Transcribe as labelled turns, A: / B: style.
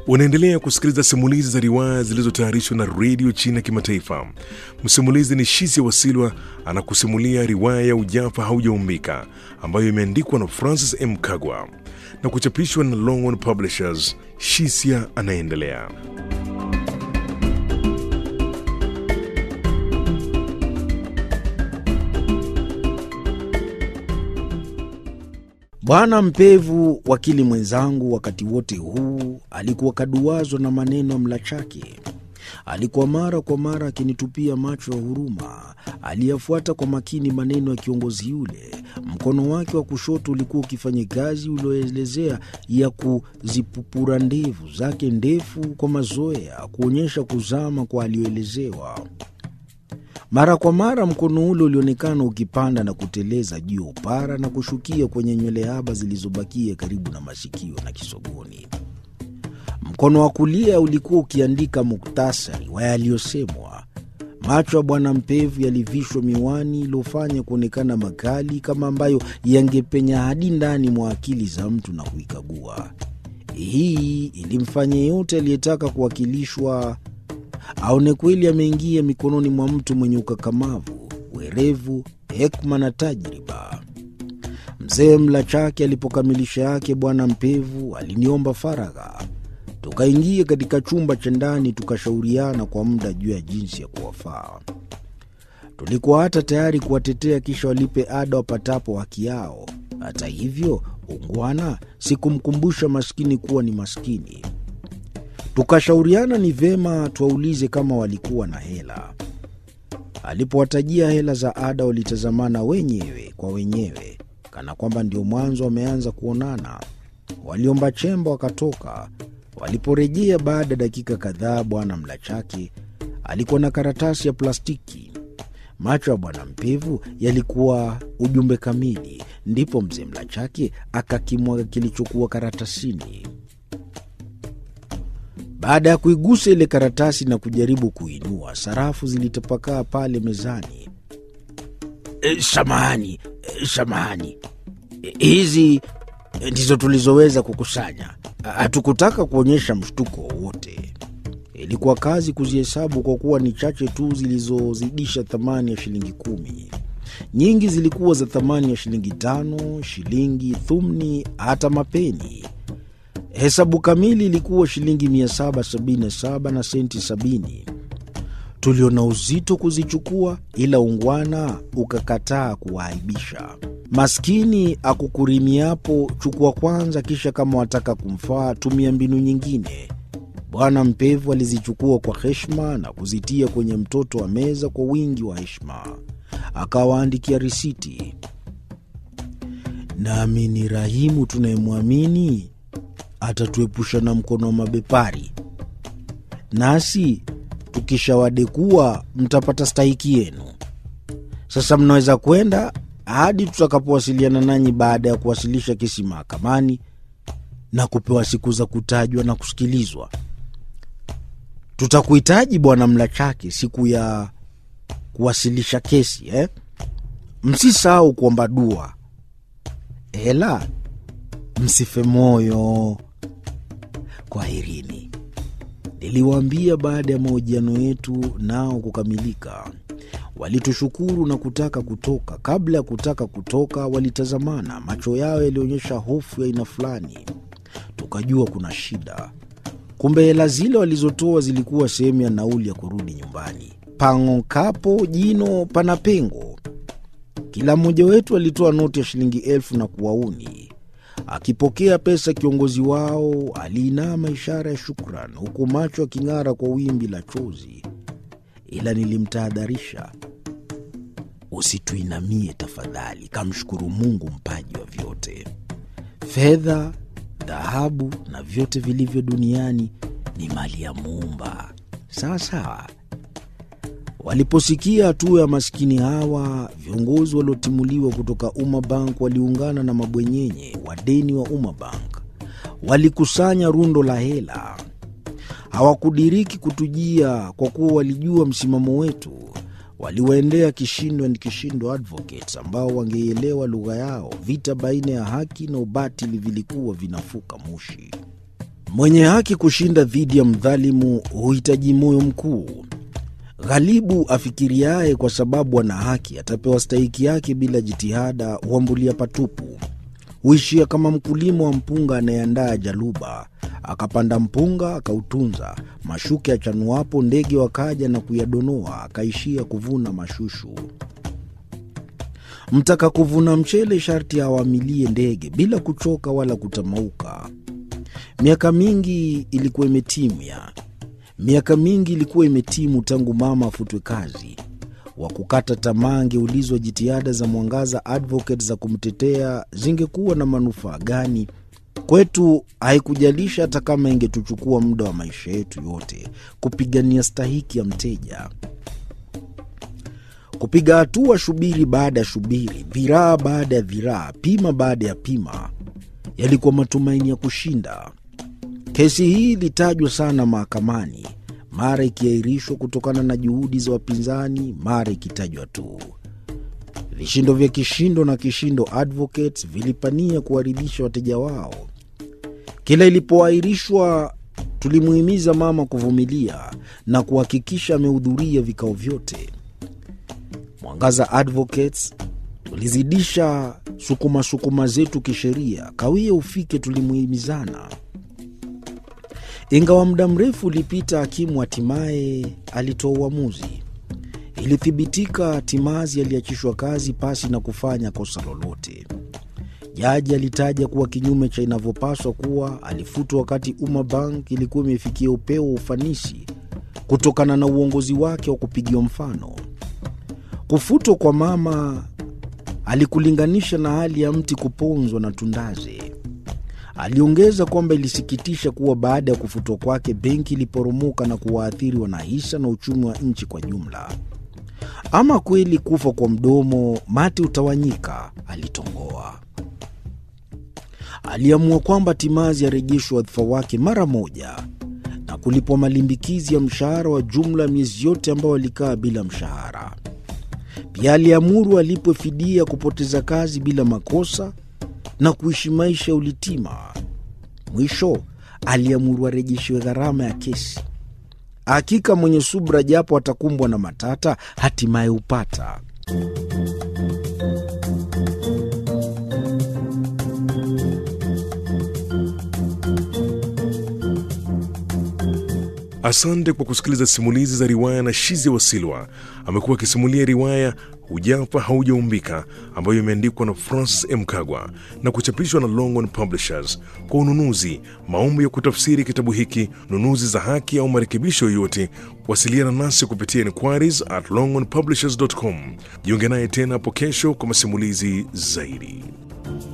A: Unaendelea kusikiliza simulizi za riwaya zilizotayarishwa na redio China Kimataifa. Msimulizi ni Shisia Wasilwa anakusimulia riwaya ya Ujafa Haujaumbika ambayo imeandikwa na Francis M. Kagwa na kuchapishwa na Longhorn Publishers. Shisia anaendelea.
B: Bwana Mpevu, wakili mwenzangu, wakati wote huu alikuwa kaduwazwa na maneno ya Mlachake. Alikuwa mara kwa mara akinitupia macho ya huruma. Aliyafuata kwa makini maneno ya kiongozi yule. Mkono wake wa kushoto ulikuwa ukifanya kazi ulioelezea ya kuzipupura ndevu zake ndefu kwa mazoea, kuonyesha kuzama kwa aliyoelezewa. Mara kwa mara mkono ule ulionekana ukipanda na kuteleza juu ya upara na kushukia kwenye nywele haba zilizobakia karibu na masikio na kisogoni. Mkono wa kulia ulikuwa ukiandika muktasari wa yaliyosemwa. Macho ya Bwana Mpevu yalivishwa miwani iliyofanya kuonekana makali kama ambayo yangepenya hadi ndani mwa akili za mtu na kuikagua. Hii ilimfanya yeyote aliyetaka kuwakilishwa aone kweli ameingia mikononi mwa mtu mwenye ukakamavu, werevu, hekma na tajriba. Mzee Mlachake alipokamilisha yake, Bwana Mpevu aliniomba faragha. Tukaingia katika chumba cha ndani, tukashauriana kwa muda juu ya jinsi ya kuwafaa. Tulikuwa hata tayari kuwatetea kisha walipe ada wapatapo haki yao. Hata hivyo, ungwana sikumkumbusha maskini kuwa ni maskini. Tukashauriana ni vema tuwaulize kama walikuwa na hela. Alipowatajia hela za ada, walitazamana wenyewe kwa wenyewe, kana kwamba ndio mwanzo wameanza kuonana. Waliomba chemba wakatoka. Waliporejea baada ya dakika kadhaa, Bwana Mlachake alikuwa na karatasi ya plastiki. Macho ya Bwana Mpevu yalikuwa ujumbe kamili. Ndipo mzee Mlachake akakimwaga kilichokuwa karatasini. Baada ya kuigusa ile karatasi na kujaribu kuinua, sarafu zilitapakaa pale mezani. E, samahani, e, samahani, e, hizi ndizo tulizoweza kukusanya. Hatukutaka kuonyesha mshtuko wowote. Ilikuwa kazi kuzihesabu kwa kuwa ni chache tu zilizozidisha thamani ya shilingi kumi. Nyingi zilikuwa za thamani ya shilingi tano, shilingi, thumni, hata mapeni. Hesabu kamili ilikuwa shilingi 777 na senti 70. Tuliona uzito kuzichukua, ila ungwana ukakataa kuwaaibisha. Maskini akukurimiapo, chukua kwanza, kisha kama wataka kumfaa tumia mbinu nyingine. Bwana Mpevu alizichukua kwa heshima na kuzitia kwenye mtoto wa meza kwa wingi wa heshima, akawaandikia risiti. Nami ni Rahimu tunayemwamini atatuepusha na mkono wa mabepari, nasi tukishawadekua mtapata stahiki yenu. Sasa mnaweza kwenda hadi tutakapowasiliana nanyi baada ya kuwasilisha kesi mahakamani na kupewa siku za kutajwa na kusikilizwa. Tutakuhitaji Bwana Mlachake siku ya kuwasilisha kesi eh? Msisahau kuomba dua, ela msife moyo. Kwaherini, niliwaambia baada ya mahojiano yetu nao kukamilika. Walitushukuru na kutaka kutoka. Kabla ya kutaka kutoka, walitazamana, macho yao yalionyesha hofu ya aina fulani. Tukajua kuna shida. Kumbe hela zile walizotoa zilikuwa sehemu ya nauli ya kurudi nyumbani. Pang'okapo jino pana pengo. Kila mmoja wetu alitoa noti ya shilingi elfu na kuwauni. Akipokea pesa, kiongozi wao aliinama ishara ya shukran, huku macho aking'ara kwa wimbi la chozi. Ila nilimtahadharisha, usituinamie tafadhali, kamshukuru Mungu mpaji wa vyote. Fedha, dhahabu na vyote vilivyo duniani ni mali ya Muumba. Sawa sawa. Waliposikia hatua ya maskini hawa, viongozi waliotimuliwa kutoka Umma Bank waliungana na mabwenyenye wadeni wa Umma Bank, walikusanya rundo la hela. Hawakudiriki kutujia kwa kuwa walijua msimamo wetu. Waliwaendea Kishindo and Kishindo Advocates ambao wangeielewa lugha yao. Vita baina ya haki na ubatili vilikuwa vinafuka moshi. Mwenye haki kushinda dhidi ya mdhalimu huhitaji moyo mkuu. Ghalibu afikiriaye kwa sababu ana haki atapewa stahiki yake bila jitihada, huambulia patupu. Huishia kama mkulima wa mpunga anayeandaa jaluba, akapanda mpunga akautunza, mashuke achanuapo, ndege wakaja na kuyadonoa, akaishia kuvuna mashushu. Mtaka kuvuna mchele sharti awamilie ndege bila kuchoka wala kutamauka. Miaka mingi ilikuwa imetimia, miaka mingi ilikuwa imetimu tangu mama afutwe kazi. Wa kukata tamaa angeulizwa jitihada za Mwangaza Advocate za kumtetea zingekuwa na manufaa gani kwetu? Haikujalisha hata kama ingetuchukua muda wa maisha yetu yote kupigania stahiki ya mteja, kupiga hatua shubiri baada ya shubiri, dhiraa baada ya dhiraa, pima baada ya pima, yalikuwa matumaini ya kushinda. Kesi hii ilitajwa sana mahakamani, mara ikiahirishwa kutokana na juhudi za wapinzani, mara ikitajwa tu. Vishindo vya Kishindo na Kishindo Advocates vilipania kuwaridhisha wateja wao. Kila ilipoahirishwa, tulimuhimiza mama kuvumilia na kuhakikisha amehudhuria vikao vyote. Mwangaza Advocates tulizidisha sukuma sukuma zetu kisheria, kawia ufike, tulimuhimizana. Ingawa muda mrefu ulipita, hakimu hatimaye alitoa uamuzi. Ilithibitika Timazi aliachishwa kazi pasi na kufanya kosa lolote. Jaji alitaja kuwa kinyume cha inavyopaswa kuwa alifutwa wakati Umma Bank ilikuwa imefikia upeo wa ufanisi kutokana na uongozi wake wa kupigiwa mfano. Kufutwa kwa mama alikulinganisha na hali ya mti kuponzwa na tundaze. Aliongeza kwamba ilisikitisha kuwa baada ya kufutwa kwake benki iliporomoka na kuwaathiri wanahisa na uchumi wa nchi kwa jumla. Ama kweli kufa kwa mdomo mate utawanyika, alitongoa. Aliamua kwamba Timazi arejeshwe wadhifa wake mara moja na kulipwa malimbikizi ya mshahara wa jumla ya miezi yote ambayo alikaa bila mshahara. Pia aliamuru alipwe fidia kupoteza kazi bila makosa na kuishi maisha ya ulitima. Mwisho aliamuru arejeshiwe gharama ya kesi. Hakika mwenye subra, japo atakumbwa na matata, hatimaye hupata.
A: Asante kwa kusikiliza simulizi za riwaya na Shizi Wasilwa. Amekuwa akisimulia riwaya Hujafa Haujaumbika ambayo imeandikwa na Francis M. Kagwa na kuchapishwa na Longhorn Publishers. Kwa ununuzi, maombi ya kutafsiri kitabu hiki, nunuzi za haki au marekebisho yoyote, wasiliana nasi kupitia inquiries at longhornpublishers.com. Jiunge naye tena hapo kesho kwa masimulizi zaidi.